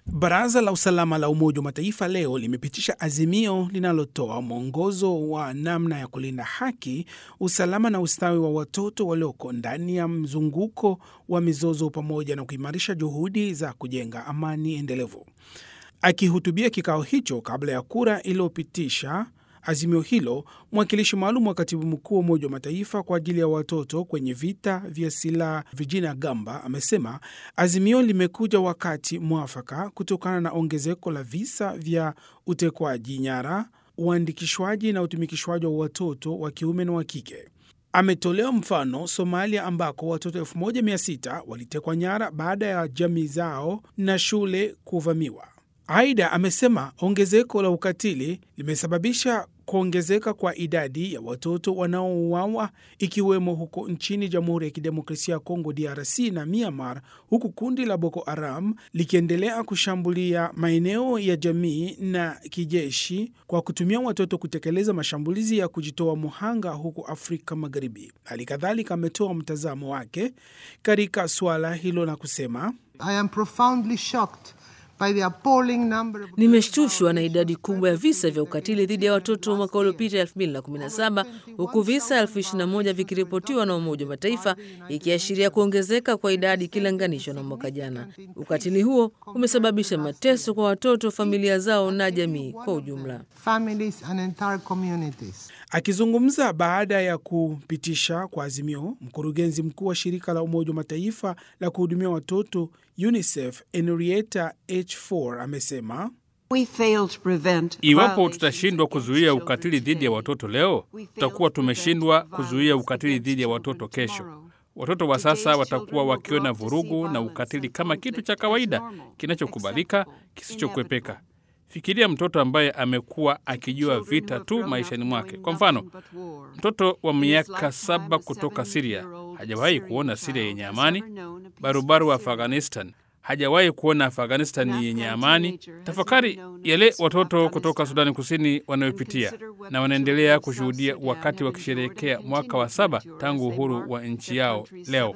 Baraza la usalama la Umoja wa Mataifa leo limepitisha azimio linalotoa mwongozo wa namna ya kulinda haki, usalama na ustawi wa watoto walioko ndani ya mzunguko wa mizozo pamoja na kuimarisha juhudi za kujenga amani endelevu. Akihutubia kikao hicho kabla ya kura iliyopitisha azimio hilo, mwakilishi maalum wa katibu mkuu wa Umoja wa Mataifa kwa ajili ya watoto kwenye vita vya silaha Virginia Gamba amesema azimio limekuja wakati mwafaka kutokana na ongezeko la visa vya utekwaji nyara, uandikishwaji na utumikishwaji wa watoto wa kiume na wa kike. Ametolea mfano Somalia ambako watoto 1600 walitekwa nyara baada ya jamii zao na shule kuvamiwa. Aidha, amesema ongezeko la ukatili limesababisha kuongezeka kwa idadi ya watoto wanaouawa ikiwemo huko nchini Jamhuri ya Kidemokrasia ya Kongo DRC na Myanmar, huku kundi la Boko Haram likiendelea kushambulia maeneo ya jamii na kijeshi kwa kutumia watoto kutekeleza mashambulizi ya kujitoa muhanga huko Afrika Magharibi. Hali kadhalika ametoa mtazamo wake katika suala hilo na kusema I am profoundly shocked by the appalling number of... Nimeshtushwa na idadi kubwa ya visa vya ukatili dhidi ya watoto mwaka uliopita 2017 huku visa 21 vikiripotiwa na Umoja wa Mataifa ikiashiria kuongezeka kwa idadi ikilinganishwa na mwaka jana. Ukatili huo umesababisha mateso kwa watoto, familia zao na jamii kwa ujumla. families and entire communities. Akizungumza baada ya kupitisha kwa azimio, mkurugenzi mkuu wa shirika la Umoja wa Mataifa la kuhudumia watoto UNICEF Henrietta H4 amesema Iwapo tutashindwa kuzuia ukatili dhidi ya watoto leo, tutakuwa tumeshindwa kuzuia ukatili dhidi ya watoto kesho. Watoto wa sasa watakuwa wakiona vurugu na ukatili kama kitu cha kawaida kinachokubalika, kisichokwepeka. Fikiria mtoto ambaye amekuwa akijua vita tu maishani mwake. Kwa mfano, mtoto wa miaka saba kutoka Siria hajawahi kuona Siria yenye amani. Barubaru wa Afghanistan hajawahi kuona Afghanistan yenye amani. Tafakari yale watoto kutoka Sudani Kusini wanayopitia na wanaendelea kushuhudia wakati wakisherehekea mwaka wa saba tangu uhuru wa nchi yao leo.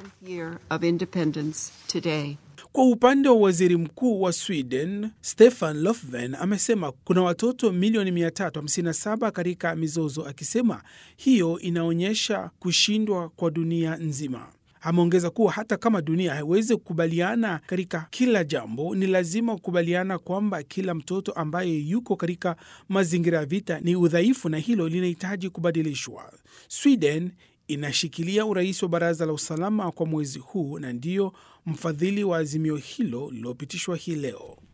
Kwa upande wa waziri mkuu wa Sweden Stefan Löfven amesema kuna watoto milioni 357 katika mizozo, akisema hiyo inaonyesha kushindwa kwa dunia nzima. Ameongeza kuwa hata kama dunia haiwezi kukubaliana katika kila jambo, ni lazima kukubaliana kwamba kila mtoto ambaye yuko katika mazingira ya vita ni udhaifu na hilo linahitaji kubadilishwa. Sweden inashikilia urais wa Baraza la Usalama kwa mwezi huu na ndiyo mfadhili wa azimio hilo lililopitishwa hii leo.